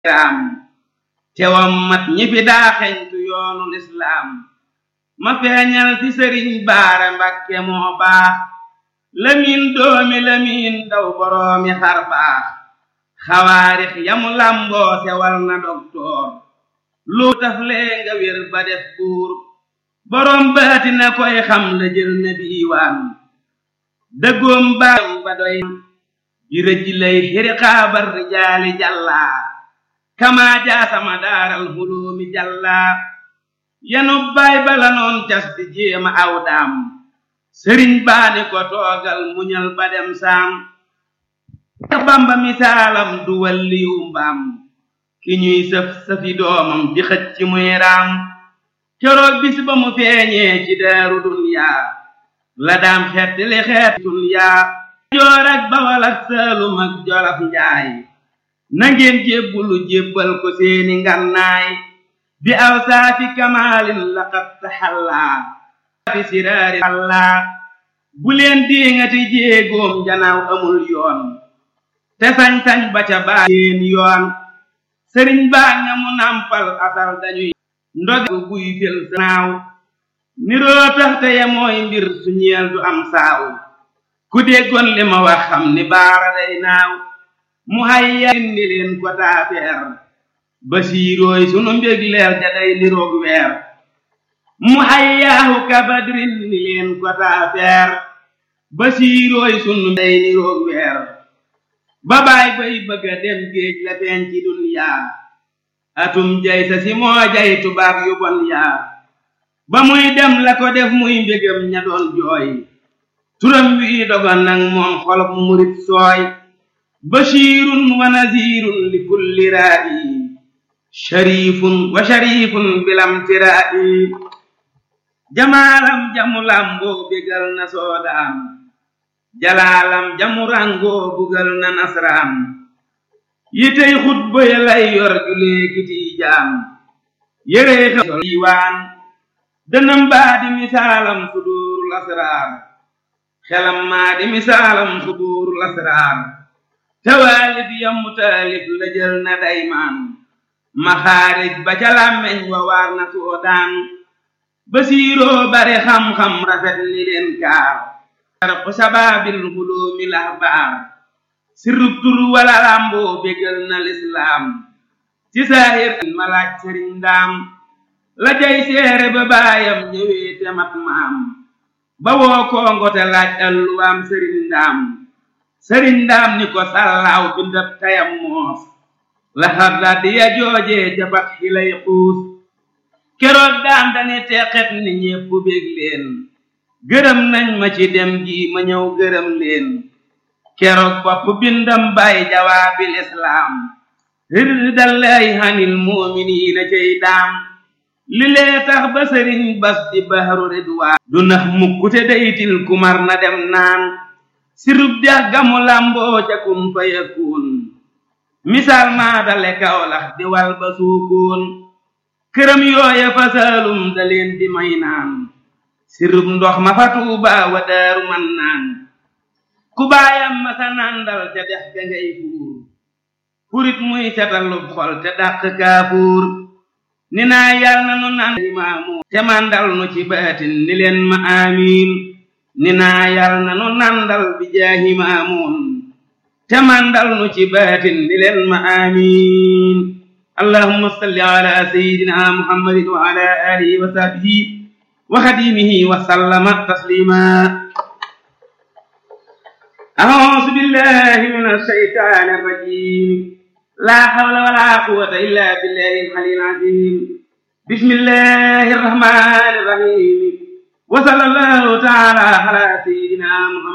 am tewam mat ñi fi daa xeñtu yoonu lislaam ma feeñal fi sëriñ baara mbakke moo baax lamiin doomi lamiin daw boroomi xar baax xawaarix yamu làmboo sewal na doktoor lu taf lee nga wér ba def buur boroom baati na koy xam la jël na diiwaan dëggoom baam ba doy ji rëj lay xiri xaabar rijaali jàllaa kamaa jaasama daaral huloomi jàllaa yanu baay bala noon cas di jéema aw daam sëriñ baani ko toogal muñal ba dem saam bamba misaalam du walliyu mbaam ki ñuy sëf sëfi doomam di xëcc ci muy raam keroog bis ba mu feeñee ci daaru dunyaa la daam xeet li xeet dunyaa joor ak bawal ak saalum ak jolof njaay nangeen jébbulu jébbal ko seeni ngannaay bi aw saafi kamaalin laqad taxallaa fi siraari allaa bu leen diŋati jéegoom janaaw amul yoon te sañ-sañ ba ca baa seen yoon sëriñ baa nga mu nampal asal dañuy ndog buy fel naaw niroo tax te ye mooy mbir su ñeel du am saaw ku déggoon li ma wax xam ni baara day naaw mu hayya ni leen ko taafeer basiirooy sunu mbég leer ja day niroog weer mu hayyaahu kabadrin ni leen ko taafeer basiirooy sunu day niroog weer ba baay bay bëgga dem géej la feeñ ci dunyaa atum jay sa si moo jay tubaab yu bon yaa ba muy dem la ko def muy mbégam ña doon jooy turam wi dogon nag moom xolob murit sooy bashirun wa nazirun li kulli raa'i sharifun wa sharifun bilam tiraa'i jamaalam jamu lamboo bégal na soodaan jalaalam jamu rangoo bugal na nasraan yitey xutba ya lay yor julee kiti jaam yérey xel diiwaan dënam baa di misaalam suduurul asraar xelam maa di misaalam suduurul asraar tawaalif yamu taalif la jël na daymaan maxaarij ba ca làmmeñ wa waar na soodaan basiiroo bare xam-xam rafet ni leen kaar sarqu sabaabil huloomi lahbaar sirrub tur wala làmboo bégal na lislaam ci saahir malaaj sëriñ ndaam la jay seere ba baayam ñëwee te mat maam ba woo kongo te laaj alluwaam sëriñ ndaam sëriñ ndaam ni ko sallaaw bindab tayam moos la xarda di ya joojee jabat xilay xuus keroog daam dani teqet ni ñépp bég leen gërëm nañ ma ci dem gi ma ñëw gërëm leen keroog bopp bindam bay jawaabil islaam rirdallaahi hanil muuminiina cey daam li lee tax ba sëriñ bas di bahru ridwaan du nax mukkute daytil kumar na dem naan sirub dex gamu lamboo ca kun fa yakun misaal maa dale kawlax di wal ba suukoon këram yooya fa saalum da leen di may naan sirub ndox ma fa tuuba wa daaru man naan ku baayam ma sa nandal ca dex ga ngay fuur furit muy setalub xol te dàq kaafuur ni naa yal na nu naan imaamu te mandal nu ci baatin ni leen ma amiin ni naa yal na nu nandal bi jaahi maamuun te mandal nu ci baatin ni leen ma amiin allahumma salli ala sayyidina muhammadin wa ala alihi wa sahbihi wa xadimihi wa sallama taslima أعوذ بالله من الشيطان الرجيم لا حول ولا قوة إلا بالله العلي العظيم بسم الله الرحمن الرحيم وصلى الله تعالى على سيدنا محمد